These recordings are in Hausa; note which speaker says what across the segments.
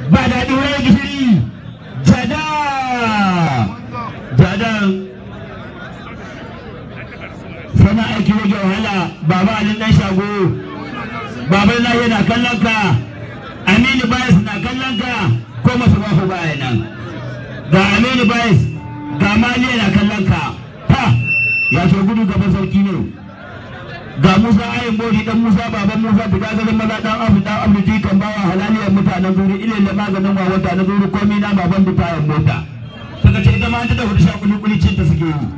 Speaker 1: ba daɗi wani gishiri jada jadan sana aiki rage wahala baba alin dan shago baban lahi na kallon ka aminu bayas na kallon ka ko masu bahu baya nan ga aminu bayas ga maliya na kallon ka ha ya so gudu gaban sarki ne ga musa ayin bori dan musa baban musa da gagarin maza dan abu dan abu jikan bawa halaliyar mutanen zuri ilin da maganin wawata na zuri komi na baban bitayen mota suka ce ita ma ta da hudu sha kuli kuli cin ta suke yi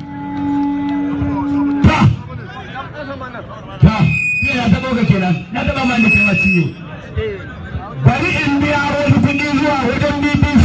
Speaker 1: ta ta ya ta boga kenan na taba ma da kai ciwo bari in biya wani kuɗi zuwa wajen BBC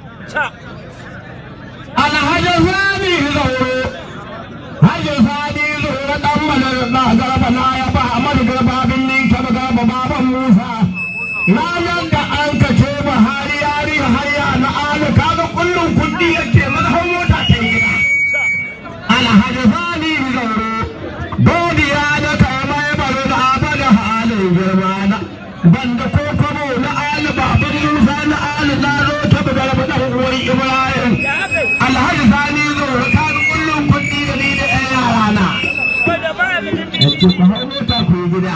Speaker 1: alhaji sani zauro hajji sani zauro dan malar na garba na ya ba amadu garba bin ninka ba garba baban musa ranar da an kace buhari yari hayya na alu kaga kullum kuɗi yake mazhan mota ta gida alhaji sani zauro godiya da kai mai baro da abada halin girma na banda ko kwabo na ali baban musa na ali na zo ta bugar dan uwar ibrahim alhaji sani zo ka ga kullum kuɗi da ni da ƴan yara na yace ku hau mota ku yi gida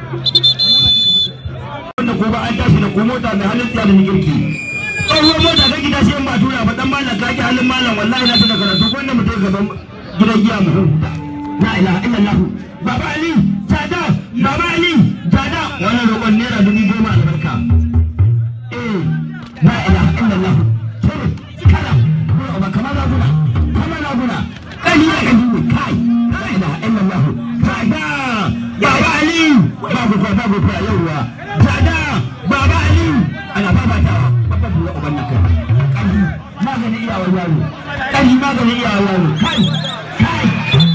Speaker 1: wanda ko ba an tashi da ko mota mai halin tsiya da ni girki tsohuwar mota ta gida sai in ba tura ba dan malam ka ki halin malam wallahi na ta da karatu ko wanda mutum gaban gidan giya mu huta la ilaha illallah baba ali tada baba ali tada wannan roƙon naira dubu goma albarka eh la ilaha illallah kire kala ba kamar raguna kamar raguna kani ya kaji ne kai la ilaha illallah tada baba ali babu ko babu ko yauwa tada baba ali ana babatawa babban buwa uban nan kai kani maganin iyawar yaro kani maganin iyawar yaro kai kai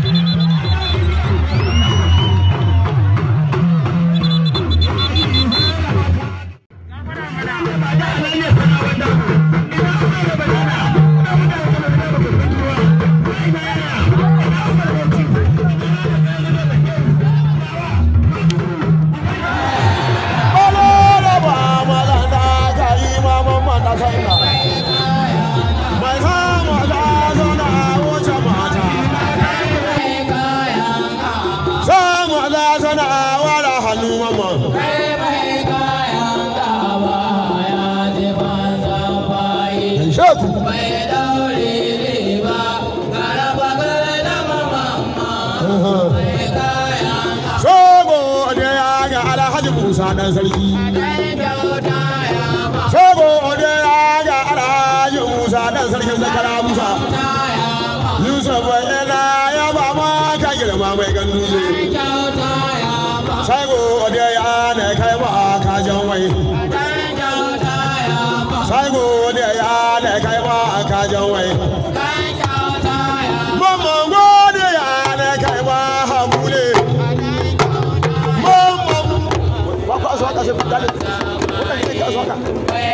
Speaker 2: Sogo da ya ga Alhaji Musa dan sarki. Sogo da ya ga Alhaji Musa dan sarkin zakara Musa. Yusuf ina ya ba ma ka girma mai gandu ne. Sogo da ya ne kai ba ka jan wai. Sogo da ya ne kai ba ka jan wai. Mamman gode ya ne kai ba hamule. Mamman. Ba ku aso haka sai ku dale. Wannan ne ke aso haka.